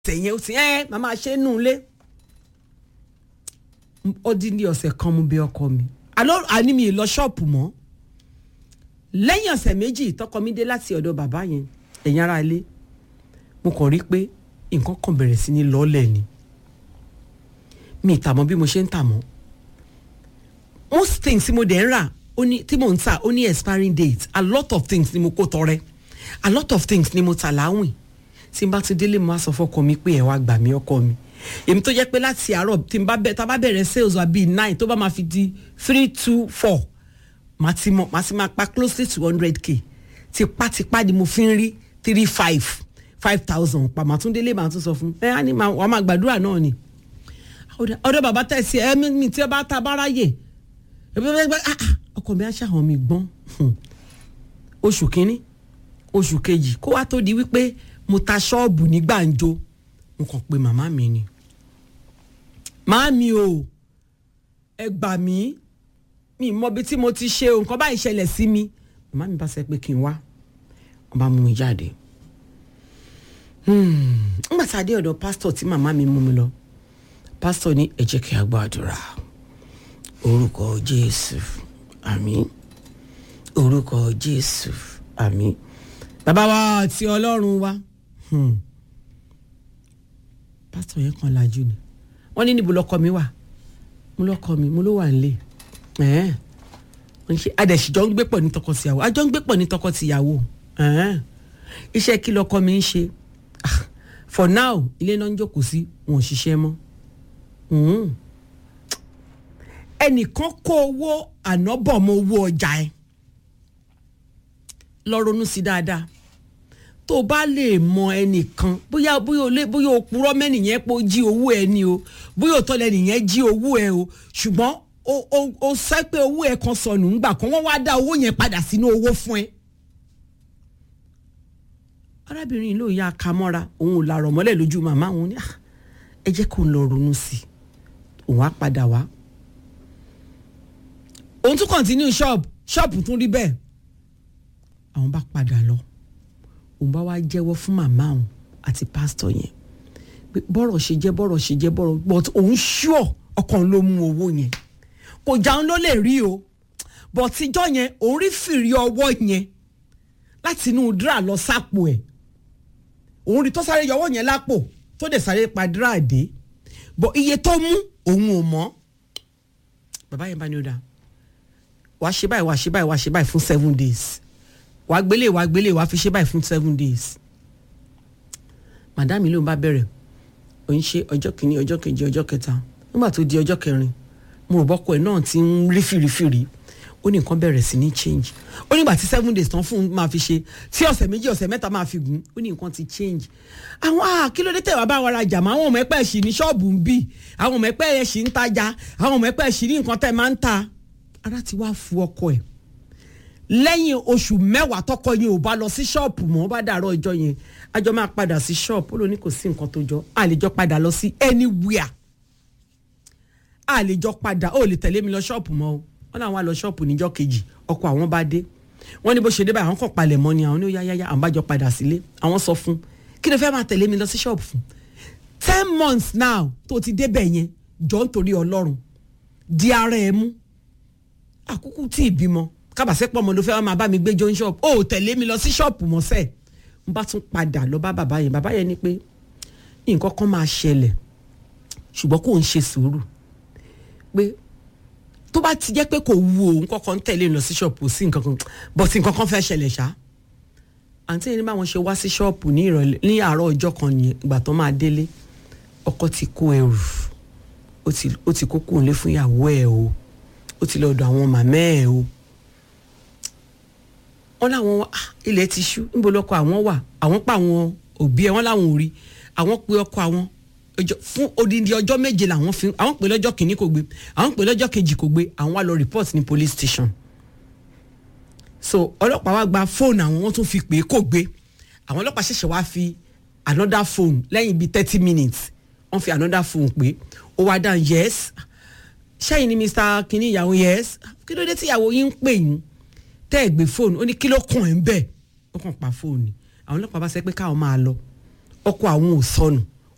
tẹ̀yìn ó ti ẹ́ màmá ṣe nù lé ó dín ní ọ̀sẹ̀ kan mo bẹ ọkọ mi àlọ́ àní mi ì lọ ṣọ́ọ̀pù mọ́ lẹ́yìn ọ̀sẹ̀ méjì tọkọ mi dé láti ọ̀dọ̀ bàbá yẹn ẹ̀yìn ara ilé mo kàn rí pé nǹkan kan bẹ̀rẹ̀ sí ní lọ́ọ̀lẹ̀ ni mi ì tà mọ́ bí mo ṣe ń tà mọ́ most things tí mo dẹ̀ ń rà ó ní tí mò ń tà ó ní expiring date a lot of things ni mo kó tọrẹ a lot of things ni mo tà láwìn tí n bá ti délé mo á sọ fọkọ mi pé ẹ wá gbà mí ọkọ mi èmi tó jẹ́ pé láti àárọ̀ tí n bá bẹ tá a bá bẹ̀rẹ̀ sales wa bíi nine tó bá máa fi di three two four màá ti mọ màá ti máa pa close to hundred k tipátipá ni mo fi ń rí three five five thousand pa màá tún délé màá tún sọ fún ẹ á ní wàá máa gbàdúrà náà ni ọ̀dọ̀ bàbá tẹ̀sí ẹ mi tí ẹ bá ta bá ráyè ọkọ mi á ṣàwọn mi gbọ́n oṣù kínní oṣù kejì kó wá tó di wípé mo ta ṣọ́ọ̀bù ní gbàǹjo mo kàn pé màmá mi ni màámi o ẹ gbà mí mi mọ bí tí mo ti ṣe o nǹkan báyìí ṣẹlẹ̀ sí mi màmá mi bá sẹ pé kí n wá wọn bá mú mi jáde nígbà tá a dé ọ̀dọ̀ pásítọ̀ tí màmá mi mú mi lọ pásítọ̀ ní ẹ jẹ́ kí a gbàdúrà orúkọ jésù àmín orúkọ jésù àmín bàbá wa àti ọlọ́run wa pásítọ̀ yẹn kan lajú ni wọ́n ní níbo lọ́kọ mi wà mo lọ́kọ mi mo ló wà nílé wọ́n ṣe adẹ̀síjọ́ ń gbé pọ̀ ní tọkọ-tìyàwó àjọ ń gbé pọ̀ ní tọkọ-tìyàwó iṣẹ́ kí lọ́kọ mi ń ṣe for now ilé náà ń jókòó sí wọn ò ṣiṣẹ́ mọ́ ẹnìkan kó owó ànábọ̀mọ́ owó ọjà ẹ lọ ronú sí dáadáa tó o bá lè mọ ẹnìkan bóyá bóyá o lè bóyá o purọ́ mẹ́nìyẹn pé o jí owó ẹ ni o bóyá o tọ́lẹ̀ nìyẹn jí owó ẹ o ṣùgbọ́n o o o sọ pé owó ẹ kan sọnù ńgbà kan wọ́n wá dá owó yẹn padà sínú owó fún ẹ. arábìnrin ló ya aka mọ́ra òun ò làrọ̀ mọ́lẹ̀ lójú màmá òun ni ẹ jẹ́ kó n lọ ronú sí i òun á padà wá. òun tún kọ̀ntínú ṣọ́ọ̀bù ṣọ́ọ̀bù tún rí bẹ́ẹ̀ àwọn bá padà lọ òun bá wá jẹ́wọ́ fún màmá òun àti pásítọ̀ yẹn pé bọ́rọ̀ ṣe jẹ́ bọ́rọ̀ ṣe jẹ́ bọ́rọ̀ but òun ṣúọ̀ ọkàn ló mú owó yẹn kò jáun ló lè rí o but tíjọ́ yẹn òun rí fìrí ọwọ́ yẹn láti inú dra lọ sápò ẹ̀ òun rí tó sáré yọwọ́ yẹn lápò tó dẹ̀ sáré pa dra dé but iye tó mú òun ò mọ̀ bàbá yẹn bá ní ó dáa wàá ṣe báyìí wàá ṣe báyìí wàá ṣe báyìí fún seven days wàá gbélé wàá gbélé wàá fi ṣe báyìí fún seven days madame ló ń bá bẹ̀rẹ̀ ò ń ṣe ọjọ́ kìíní ọjọ́ kejì ọjọ́ kẹta nígbà tó di ọjọ́ kẹrin mo rò bọ́kọ ẹ̀ náà ti ń rí fìrífìrí ó ní nǹkan bẹ̀rẹ̀ sí ní change ó nígbà tí seven days tán fún un máa fi ṣe tí ọ̀sẹ̀ méjì ọ̀sẹ̀ mẹ́ta máa fi gùn ó ní nǹkan ti change àwọn ah kí ló dé tẹ̀wá bá wa rajà mọ́ àwọn ọmọ ẹ̀pẹ́ ṣì ní ṣọ́ọ̀bù ń bì àwọn ọmọ ẹ̀pẹ́ ẹ̀ ṣì ń tajà àwọn ọmọ ẹ̀pẹ́ ṣì ní nǹkan tẹ̀ máa ń ta ara ti wá fu ọkọ ẹ̀ lẹ́yìn oṣù mẹ́wàá tọkọ yẹn ò bá lọ sí ṣọ́ọ̀pù mọ́ bá dàrọ́ ọjọ́ yẹn àjọ máa padà sí ṣọ́ọ̀pù ó ló ní kò sí nǹkan tó jọ a lè jọ padà lọ sí anywhere a lè jọ padà ó lè tẹ̀lé mi lọ ṣọ́ọ̀pù mọ́ o wọ́n náà wá lọ ṣọ́ọ̀pù níjọ́ kejì ọkọ àwọn bá dé wọ́n ní bó ṣe dé báyìí àwọn kàn palẹ̀ mọ́ ni àwọn ní ó yá yá àwọn bá jọ padà sílé àwọn sọ fún kí ló fẹ́ máa tẹ̀lé mi lọ sí ṣọ́ọ̀pù fún ten months now tó ti débẹ̀ yẹn jọ nítorí ọlọ́run di ara ẹ mú àkókò tí ì bímọ kábàásẹ́ pọ̀ mọ́ ló fẹ́ máa bá mi gbé john shop ó tẹ̀lé mi lọ sí ṣọ́ọ̀pù mọ́sẹ̀ n bá tún padà lọ bá bàbá yẹn bàbá yẹn ní pé nǹkan kan máa ṣẹlẹ̀ ṣùgbọ́n kò ń ṣe sùúrù pé tó bá ti jẹ́ pé kò wu òun kọ́kọ́ ń tẹ̀lé lọ sí ṣọ́ọ̀pù sí nǹkan kan bọ̀tí nǹkan kan fẹ́ ṣẹlẹ̀ ṣá àǹtí yẹn ní báwọn ṣe wá sí ṣọ́ọ̀pù ní ìrọ̀lẹ́ ní àárọ̀ ọjọ́ kan nìyẹn ìgbà tó máa délé ọkọ ti kó ẹrù ó ti kó kúnlé fún ìyàwó ẹ̀ o ó ti lọ́ọ́ dọ̀ àwọn màmá ẹ̀ o wọ́n láwọn ilẹ̀ ti ṣú níbo lọ́kọ àwọn wà àwọn pa àwọn òbí ẹ̀ wọ́n láwọn ò rí àwọn pe ọkọ àwọn fún odindi ọjọ́ méje làwọn fi àwọn pè lọ́jọ́ kìíní kò gbé àwọn pè lọ́jọ́ kejì kò gbé àwọn wá lọ report ní police station so ọlọ́pàá wá gba fóònù àwọn wọ́n tún fi pè é kò gbé àwọn ọlọ́pàá ṣẹ̀ṣẹ̀ wá fi another phone lẹ́yìn bíi thirty minutes wọ́n fi another phone pé ó wá dáhùn yes ṣẹ́yìn ni mr kìíní ìyàwó yes kí ló dé tí ìyàwó yín ń pè yín tẹ́ ẹ̀ gbé fóònù ó ní kí ló kàn ẹ́ ń bẹ̀ ó kàn pa fóònù àwọn ọlọ́pàá bá sẹ́ pé káwọn máa lọ ọkọ àwọn ò sọnù